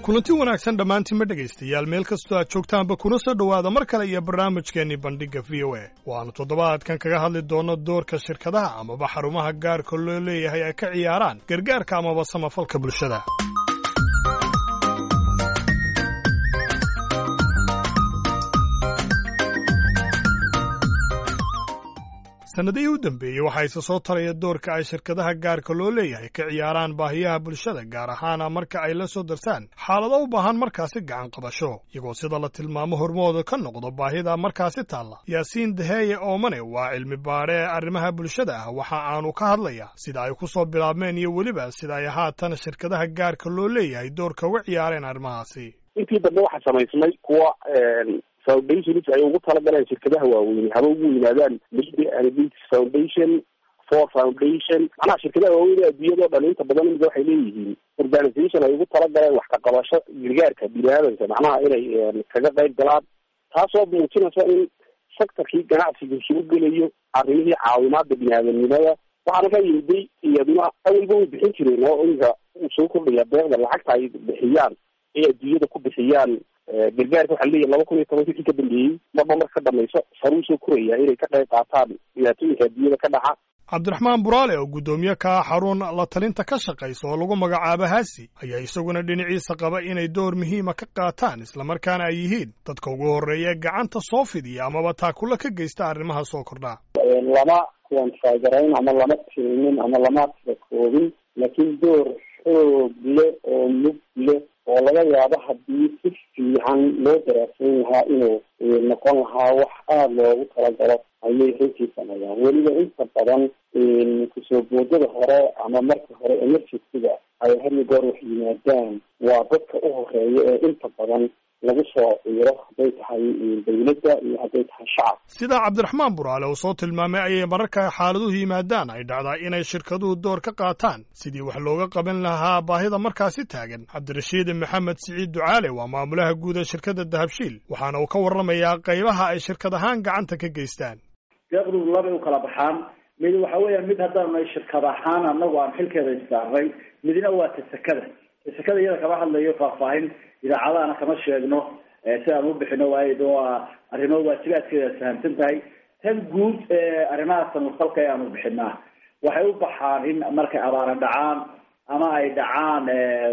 kulanti wanaagsan dhammaantiinma dhegaystayaal meel kastoo aad joogtaanba kuna soo dhowaada mar kale iyo barnaamijkeennii bandhigga v o a waannu toddobaadkan kaga hadli doonno doorka shirkadaha amaba xarumaha gaarka loo leeyahay ay ka ciyaaraan gargaarka amaba samafalka bulshada sannadihii u dambeeyey waxaa isa soo taraya doorka ay shirkadaha gaarka loo leeyahay ka ciyaaraan baahiyaha bulshada gaar ahaana marka ay la soo darsaan xaalado u baahan markaasi gacan qabasho iyagoo sida la tilmaamo hormooda ka noqdo baahida markaasi taalla yaasiin daheeye oomane waa cilmi baadhe ee arrimaha bulshada ah waxa aanu ka hadlayaa sida ay ku soo bilaabmeen iyo weliba sida ay haatan shirkadaha gaarka loo leeyahay doorka uga ciyaareen arrimahaasi intii dambe waxaa samaysmay kuwa foundations ay ugu talagaleen shirkadaha waaweyne haba ugu yimaadaan media and business foundation for foundation macnaha shirkadaha waaweyne adduunyadao dhan inta badan imika waxay leeyihiin organisation ay ugu talagaleen wax ka qabasho gargaarka bini-aadanka macnaha inay kaga qayb galaan taasoo muujinaysa in sectorkii ganacsiga isugu gelayo arrimihii caawimaada bini-aadamnimada waxaana ka yimiday iyaduna awalba way bixin jireen oo imika uu soo kordhaya deeqda lacagta ay bixiyaan ay adduunyada ku bixiyaan gargaarka waxaa leeyahy laba kun iyo tobanki wixii ka dambeeyey marba marka ka dhamayso saruu soo koraya inay ka qayb qaataan dhibaatooyinka adduunyada ka dhaca cabdiraxmaan buraale oo guddoomiye ka ah xarun la talinta ka shaqaysa oo lagu magacaabo haasi ayaa isaguna dhinaciisa qaba inay door muhiima ka qaataan islamarkaana ay yihiin dadka ugu horreeya ee gacanta soo fidiya amaba taakula ka geysta arrimaha soo kordhaa lama kuwanfaagarayn ama lama tirinin ama lama koobin laakiin door xoog leh oo mug leh oo laga yaabo haddii si fiican loo daraaseen lahaa inuu noqon lahaa wax aada loogu talagalo ayay runtii sameeyaan weliba inta badan kusoo boodada hore ama marka hore emergencyga ay had iyo goor wax yimaadaan waa dadka u horeeya ee inta badan lagu soo ciiro hadday tahay dawladda iyo hadday tahay shacab sidaa cabdiraxmaan buraale uu soo tilmaamay ayay mararka xaaladuhu yimaadaan ay dhacdaa inay shirkaduhu door ka qaataan sidii wax looga qaban lahaa baahida markaasi taagan cabdirashiid maxamed siciid ducaale waa maamulaha guud ee shirkadda dahabshiil waxaana uu ka warramayaa qaybaha ay shirkad ahaan gacanta ka geystaan deeqdu labay u kala baxaan mid waxa weeyaan mid haddaanay shirkad ahaan anagu aan xilkeeda issaarnay midna waa tasakada tasakada iyada kama hadlayo faahfaahin idaacadahana kama sheegno si aan u bixino waayo waa arrimo waajibaadkeeda fahamsan tahay tan guud ee arrimaha samafalka ee aanu bixinaa waxay u baxaan in markay abaara dhacaan ama ay dhacaan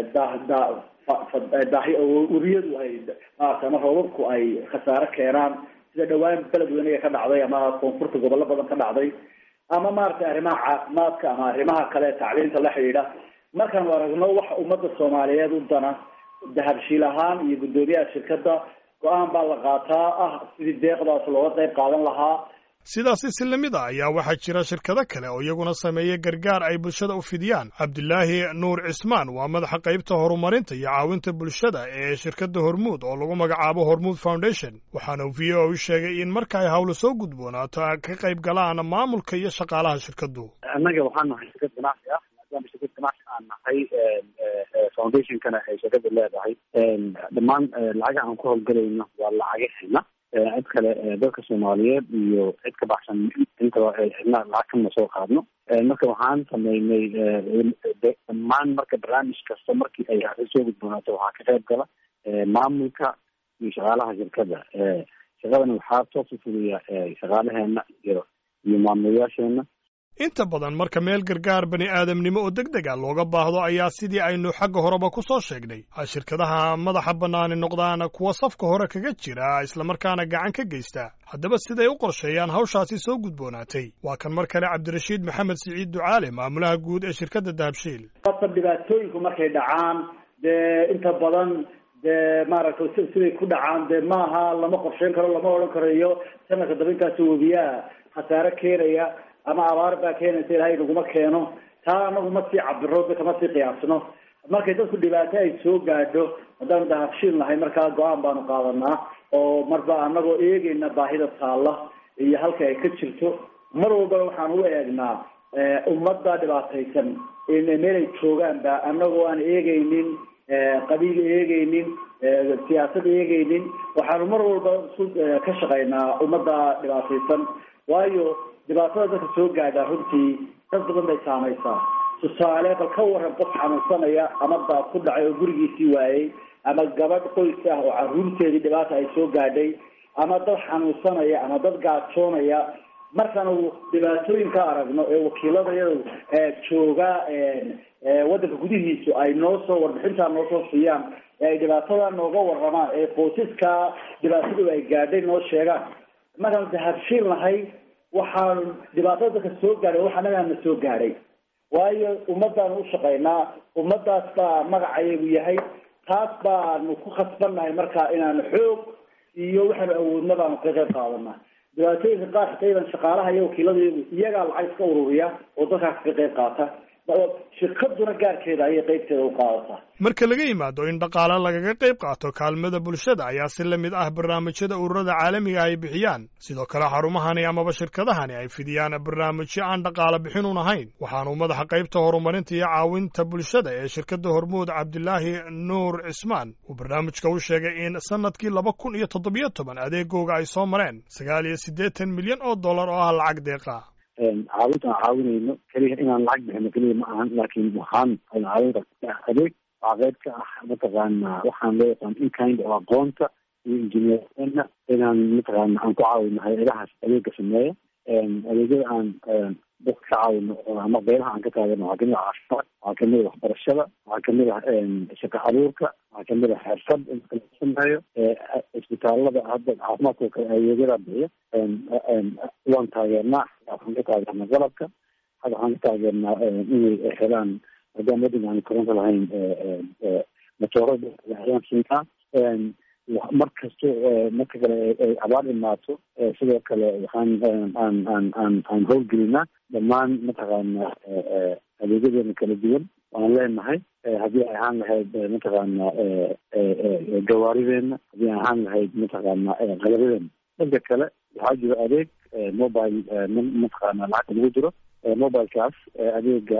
daahi weriyadu ay maarata ama roobabku ay khasaare keenaan sida dhawaan beledweynaga ka dhacday ama koonfurta gobollo badan ka dhacday ama maaragtay arrimaha caafimaadka ama arrimaha kale tacliinta la xidhiidha markaanu aragno waxa ummadda soomaaliyeed u dana dahabshiil ahaan iyo guddoomiyaha shirkadda go-aan baa la qaataa ah sidii deeqdaas looga qayb qaadan lahaa sidaasi si lamid a ayaa waxaa jira shirkado kale oo iyaguna sameeya gargaar ay bulshada u fidiyaan cabdilaahi nuur cismaan waa madaxa qaybta horumarinta iyo caawinta bulshada ee shirkadda hormuud oo lagu magacaabo hormuud foundation waxaana v o u sheegay in marka ay hawlo soo gudboonaato ay ka qayb galaan maamulka iyo shaqaalaha shirkaddu annaga waxaan nahay shirkad ganacsi ah maadaama shirkad ganacsi aan nahay foundationkana ay shirkada leedahay dhammaan lacagaha aan ku howlgalayno waa lacagaheena cid kale dadka soomaaliyeed iyo cid ka baxsan intaba cidna lacag kama soo qaadno marka waxaan sameynay dhammaan marka barnaamij kasta markii ay arrin soo gudboonaato waxaa ka qayb gala maamulka iyo shaqaalaha shirkada shaqadana waxaa toosu fuliya shaqaalaheena iyo iyo maamulayaasheena inta badan marka meel gargaar bani aadamnimo oo deg deg a looga baahdo ayaa sidii aynu xagga horeba ku soo sheegnay ay shirkadaha madaxa bannaani noqdaan kuwa safka hore kaga jira islamarkaana gacan ka geysta haddaba siday u qorsheeyaan hawshaasi soo gudboonaatay waa kan mar kale cabdirashiid maxamed siciid ducaale maamulaha guud ee shirkadda dahabshiil ata dhibaatooyinku markay dhacaan dee inta badan dee maaragtay siday ku dhacaan dee maaha lama qorsheyn karo lama odhan karayo sanadka daba intaas webiyaha khasaare keenaya ama abaar baa keenaysa ilaahay naguma keeno taa anagu ma sii cabiro kama sii qiyaasno markay dadku dhibaato ay soo gaadho haddaan dahabshiil nahay markaa go-aan baanu qaadanaa oo marba anagoo eegeyna baahida taalla iyo halka ay ka jirto mar walbana waxaan u eegnaa ummadda dhibaataysan meelay joogaanba anagoo aan eegeynin qabiil eegeynin siyaasad eegeynin waxaanu mar walba su ka shaqaynaa ummadda dhibaataysan waayo dhibaatada dadka soo gaadhaa runtii dad badan bay saamaysaa tusaale bal ka waran qof xanuunsanaya ama daad ku dhacay oo gurigiisii waayey ama gabadh qoys ah oo caruurteedii dhibaata ay soo gaadhay ama dad xanuunsanaya ama dad gaajoonaya markaanu dhibaatooyinka aragno ee wakiiladayadu jooga waddanka gudihiisu ay noo soo warbixintaa noo soo siiyaan ee ay dhibaatada nooga waramaan ee qoysaska dhibaatadu ay gaadhay noo sheegaan markaanu dahabshiin nahay waxaanu dhibaatada dadka soo gaadhay wax anagaana soo gaadhay waayo ummadaanu ushaqaynaa ummadaas baa magacayagu yahay taas baanu ku khasbannahay marka inaanu xoog iyo waxaanu awoodna baanu ka qayb qaadanaa dhibaatooyinka qaar xitaydan shaqaalaha iyo wakiiladayadu iyagaa lacag iska ururiya oo dalkaas ka qayb qaata shirkaduna gaarkeeda ayay qaybteeda u qaadataa marka laga yimaado in dhaqaale lagaga qayb qaato kaalmada bulshada ayaa si la mid ah barnaamijyada ururada caalamiga ay bixiyaan sidoo kale xarumahani amaba shirkadahani ay fidiyaan barnaamijyo aan dhaqaale bixinun ahayn waxaanu madaxa qaybta horumarinta iyo caawinta bulshada ee shirkadda hormuud cabdilaahi nuur cismaan uu barnaamijka u sheegay in sanadkii laba kun iyo toddobiyo toban adeegooga ay soo mareen sagaal iyo siddeetan milyan oo dollar oo ah lacag deeqa caawinta aan caawinayno keliya inaan lacag bixino keliya ma ahan laakiin waxaan caawin kartaa adeeg waa qayb ka ah mataqaana waxaan loo yaqaan inkind oo aqoonta iyo injineerna inaan mataqaana aan ku caawino hay-adahaas adeega sameeya adeegyada aan dadka ka caawino ama qeybaha aan ka taagano waxaa kamid ah caafimaad waxaa kamid ah waxbarashada waxaa kamid ah shaqo abuurka waxaa kamid ah xirfad in la sameeyo isbitaalada hadda caafimaadka kale adeegyada bixiya waan taageernaa waxaan ka taageernaa qalabka hadda waxaan ka taageernaa inay helaan maadaama waddanka aan koronto lahayn matoorada ayaan siinaa mar kasto marka kale ay abaar imaato sidoo kale waxaan aan aan aan aan howlgelinaa dhammaan mataqaana adeegyadeena kala duwan waan leenahay haddii ay ahaan lahayd mataqaana gawaarideena haddii ay ahaan lahayd mataqaana qalabadeena dhanka kale waxaa jiro adeeg mobile mataqaana lacagta lagu jiro mobilekaas adeega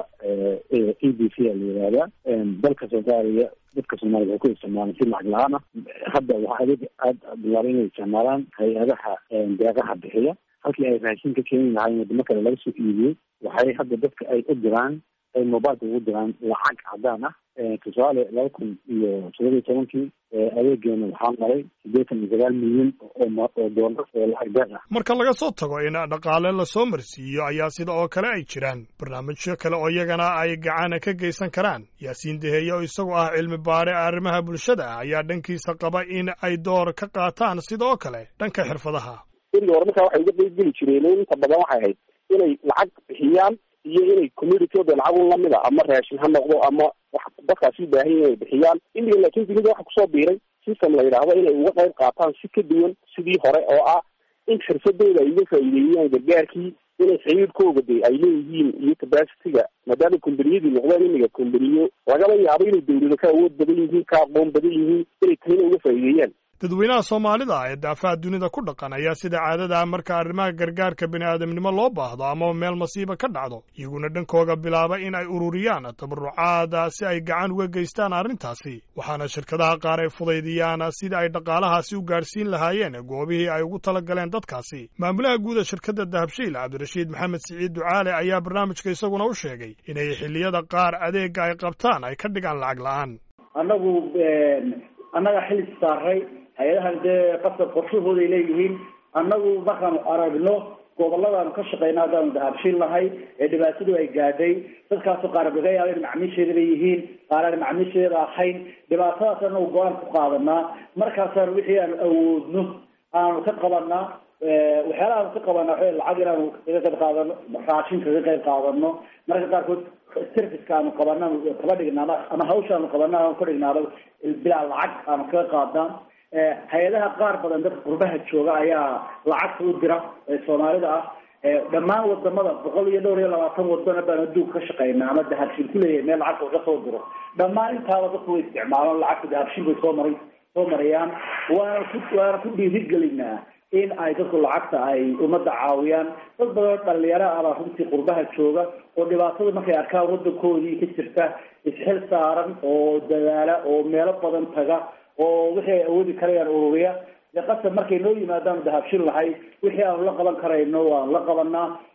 e b c a la yihahdaa dalka soomaaliya dadka soomaliya waxay ku isticmaalaan si lacag la-aan ah hadda waxaa adeeg aada bilaabay inay isticmaalaan hay-adaha deeqaha bixiya halkii ay raashin ka keeni lahaayeen wadamo kale laga soo iibiyey waxay hadda dadka ay u diraan ay mobileka ugu diraan lacag cadaan ah tusaale laba kun iyo todoba iyo tobankii adeegeena waxaa maray siddeetan iyo sagaal milyan oo doolar oo lacag deeq ah marka laga soo tago in dhaqaale lasoo marsiiyo ayaa sida oo kale ay jiraan barnaamijyo kale oo iyagana ay gacana ka geysan karaan yaasiin deheeye oo isagu ah cilmi baare arrimaha bulshada ah ayaa dhankiisa qaba in ay door ka qaataan sidoo kale dhanka xirfadaha berigi hore markaa waxay uga qeybgeli jireen inta badan waxay ahayd inay lacag bixiyaan iyo inay communityoda lacag lamid a ama raashin ha noqdo ama wax dadkaasi u baahan yahin inay bixiyaan imiga laakiin dunida waxa kusoo biiray system la yidhaahdo inay uga qayb qaataan si ka duwan sidii hore oo ah in xirfadooda ay uga faa'iideeyaan gargaarkii inay xiriirkooga de ay leeyihiin iyo capacity-ga maadaama kombaniyadii noqdeen imiga kombaniyo lagaba yaabo inay dawlado ka awood badan yihiin ka aqoon badan yihiin inay tahina uga faa'iideeyaan dadweynaha soomaalida ee daafaha dunida ku dhaqan ayaa sida caadada marka arrimaha gargaarka bini'aadamnimo loo baahdo ama meel masiiba ka dhacdo iyaguna dhankooga bilaaba in ay ururiyaan tabarucaada si ay gacan uga geystaan arrintaasi waxaana shirkadaha qaar ay fudaydiyaan sidii ay dhaqaalahaasi u gaadhsiin lahaayeen goobihii ay ugu tala galeen dadkaasi maamulaha guuda shirkadda dahabshiil cabdirashiid maxamed siciid ducaale ayaa barnaamijka isaguna u sheegay inay xilliyada qaar adeega ay qabtaan ay ka dhigaan lacag la-aan annagu annaga xili saaray hay-adahan dee qasab qorshahooday leeyihiin annagu markaanu aragno goboladaanu ka shaqeyna haddaanu dahabshiil nahay ee dhibaatadu ay gaadhay dadkaasoo qaar laga yaaba in macmiisheeda leeyihiin qaar aan macmiisheeda ahayn dhibaatadaas anagu go-aan ku qaadanaa markaasaanu wixii aanu awoodno aanu ka qabanaa waxyaalaha aanu ka qabanaa waa lacag inaanu kaga qayb qaadano raashin kaga qayb qaadano mararka qaarkood serviceka aanu qabana kaba dhignaaba ama hawsha aanu qabana aanu ka dhignaaba bilaa lacag aanu kaga qaadnaa hay-adaha qaar badan dadka qurbaha jooga ayaa lacagta u dira ee soomaalida ah dhammaan wadamada boqol iyo dhowr iyo labaatan wadana baan adduunka ka shaqeynaa ama dahabshiil kuleeyahay meel lacagta laga soo diro dhammaan intaaba dadku way isticmaalaan lacagta dahabshiil bay soo maray soo marayaan waana ku waana ku dhiirigelinaa in ay dadku lacagta ay ummadda caawiyaan dad badan dhalinyaro abaa runtii qurbaha jooga oo dhibaatada markay arkaan wadankoodii ka jirta isxil saaran oo dadaala oo meelo badan taga oo wixii ay awoodi karayaan ururiya dee qasab markay noo yimaadaanu dahabshin lahay wixii aanu la qaban karayno waanu la qabanaa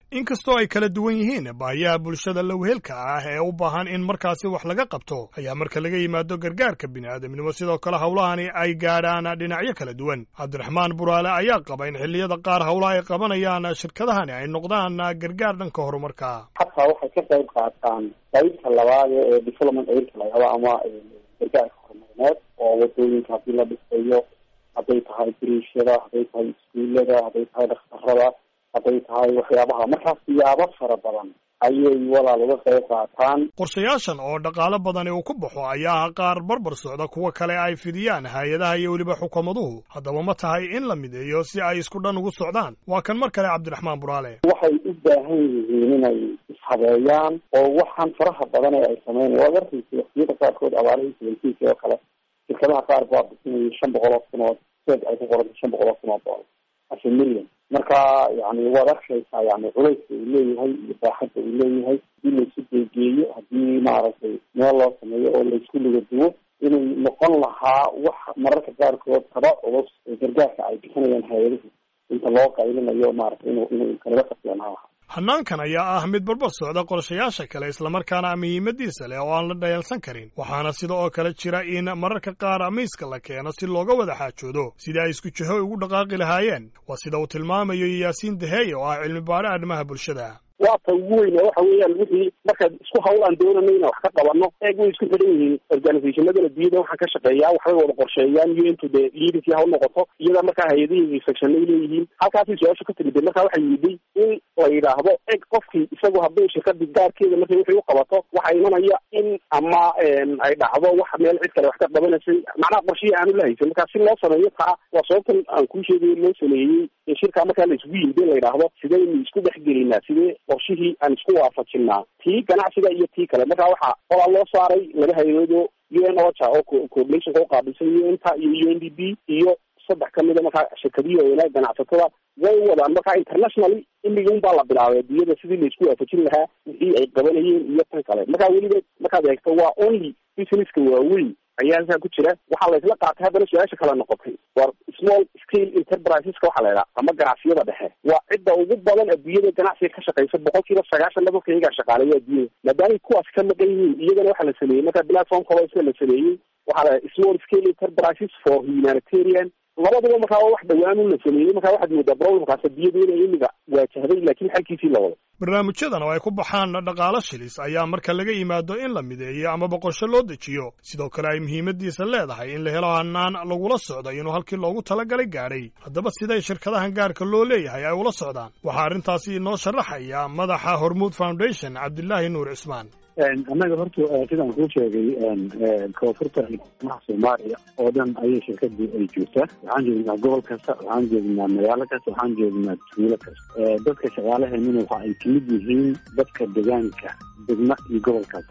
inkastoo ay kala duwan yihiin baahiyaha bulshada lowheelka ah ee u baahan in markaasi wax laga qabto ayaa marka laga yimaado gargaarka bini'aadamnimo sidoo kale howlahani ay gaadhaan dhinacyo kala duwan cabdiraxmaan buraale ayaa qaba in xilliyada qaar howlaha ay qabanayaan shirkadahani ay noqdaan gargaar dhanka horumarka xataa waxay ka qayb qaataan qaybta labaad ee development aidka laga habo ama gargaarka horumarineed oo wadooyinka haddii la dhisayo hadday tahay biriishada hadday tahay iskuullada hadday tahay dhakhtarada hadday tahay waxyaabaha markaas siyaabo fara badan ayay walaal uga qayb qaataan qorshayaashan oo dhaqaalo badani uu ku baxo ayaa ah qaar barbar socda kuwa kale ay fidiyaan hay-adaha iyo weliba xukuumaduhu haddaba ma tahay in la mideeyo si ay isku dhan ugu socdaan waa kan mar kale cabdiraxmaan buraale waxay u baahan yihiin inay ishabeeyaan oo waxaan faraha badan ee ay sameynaya waad arkaysa waqtiyada qaarkood abaarihii seventinki oo kale shirkadaha qaar baa bisinayay shan boqol oo kun oo seed ay ku qorantay shan boqol oo kun oo dolar ase million marka yani waad arkaysaa yani culayska uu leeyahay iyo baaxadda uu leeyahay hadii laisu geegeeyo haddii maaragtay meel loo sameeyo oo laisku liga duwo inay noqon lahaa wax mararka qaarkood taba culus ee gargaarka ay bixinayaan hay-adahu inta loo qaylinayo maaragtay inu inuu kalaga qabseenaa lahaa hannaankan ayaa ah mid barbar socda qorshayaasha kale islamarkaana muhiimadiisa leh oo aan la dhayalsan karin waxaana sida oo kale jira in mararka qaar miiska la keeno si looga wada xaajoodo sidii ay isku jiho ugu dhaqaaqi lahaayeen waa sida uu tilmaamayo yaasiin daheeye oo ah cilmi baare arrimaha bulshada waa ta ugu weyn waxa weeyaan wixii markaad isku hawl aan doonayno inaan wax ka qabano eeg way isku xidhan yihiin organizationada adduunyada waxaan ka shaqeeyaa waxbay wada qorsheeyaan un to the leadersi ha u noqoto iyada markaa hay-adihii section ay leeyihiin halkaasay su-aasha ka timid markaa waxay yiday in la yidhaahdo eg qofkii isagu haddii shirkadii gaarkeeda markay wixii u qabato waxaa imanaya in ama ay dhacdo wax meel cid kale wax ka qabanaysay macnaha qorshihii aanu la haysan markaa si loo sameeyo taa waa sababtan aan kuu sheegayo loo sameeyey in shirkaa markaa la isugu yimid in la yidhaahdo sidaynu isku dhex gelinaa sidee qorshihii aan isku waafajinaa tii ganacsiga iyo tii kale markaa waxaa qolaa loo saaray laba hay-adoodo u n ocha oo coordinationka uqaabilsan u n ta iyo u n d b iyo saddex kamida markaa shirkadihi oonaa ganacsatada way wadaan markaa internationally imigi un baa la bilaabay adduunyada sidii laisku waafajin lahaa wixii ay qabanayeen iyo tan kale markaa weliba markaad eegto waa only businesska waaweyn ayaa halkaa ku jira waxaa laysla qaatay haddana su-aasha kale noqotay war small scale enterpriseska waxaa la idhaha ama ganacsiyada dhexe waa cidda ugu badan adduunyada ganacsiga ka shaqeysa boqol kiiba sagaashan dadka iyagaa shaqaaleeya adduunyada maadaamay kuwaas ka maqan yihiin iyagana waxaa la sameeyey marka platform kalosa la sameeyey waxaa la small scale enterprises for humanitarian labaduba markaa wax dhawaanu la sameeyey markaa waxaad moodaa problemkaas adduunyada inay imiga waajahday laakiin xalkiisii la wado barnaamijyadan oo ay ku baxaan dhaqaalo shilis ayaa marka laga yimaado in la mideeyo ama boqosho loo dejiyo sidoo kale ay muhiimadiisa leedahay in la helo hanaan lagula socdo inuu halkii loogu talagalay gaadhay haddaba siday shirkadahan gaarka loo leeyahay ay ula socdaan waxaa arrintaasi inoo sharaxaya madaxa hormuud foundation cabdilaahi nuur cismaan annaga horta sidaan kuu sheegay koonfurta maha soomaaliya oo dhan ayay shirkadii ay joogtaa waxaan joognaa gobol kasta waxaan joognaa magaalo kasta waxaan joognaa tuulo kasta dadka shaqaalaheenuna waxa ay kamid yihiin dadka deegaanka degma iyo gobol kasta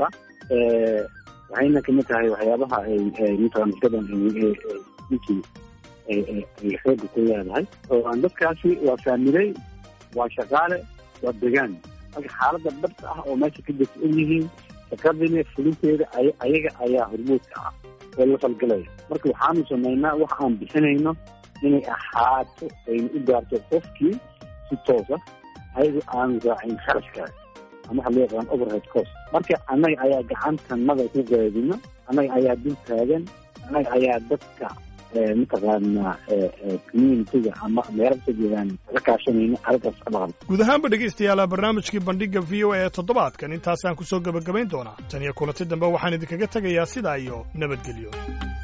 waxayna kamid tahay waxyaabaha ay mataqana shirkadan ninkii ay xooga ku leedahay oo dadkaasi waa faamiley waa shaqaale waa degaan marka xaalada dhabta ah oo meesha ka jirta og yihiin shaqadina fulinteeda ayaga ayaa hormuudka ah oo la falgalaya marka waxaanu samaynaa wax aan bixinayno inay ahaato ayna u gaarto qofkii si toosa ayagoo aanu raacin kharashkaas ama waxa loo yaqaan overhead cost marka annaga ayaa gacantanada ku gaadino annaga ayaa dul taagan annaga ayaa dadka mataqaanaa communitiga ama meelo kasoo jeedaan la kaashanayno arrintaas ka dhaqan guud ahaanba dhegaystayaala barnaamijkii bandhigga v o a ee toddobaadkan intaasaan ku soo gebagabayn doonaa tan iyo kulanti dambe waxaan idinkaga tegayaa sidaa iyo nabadgelyo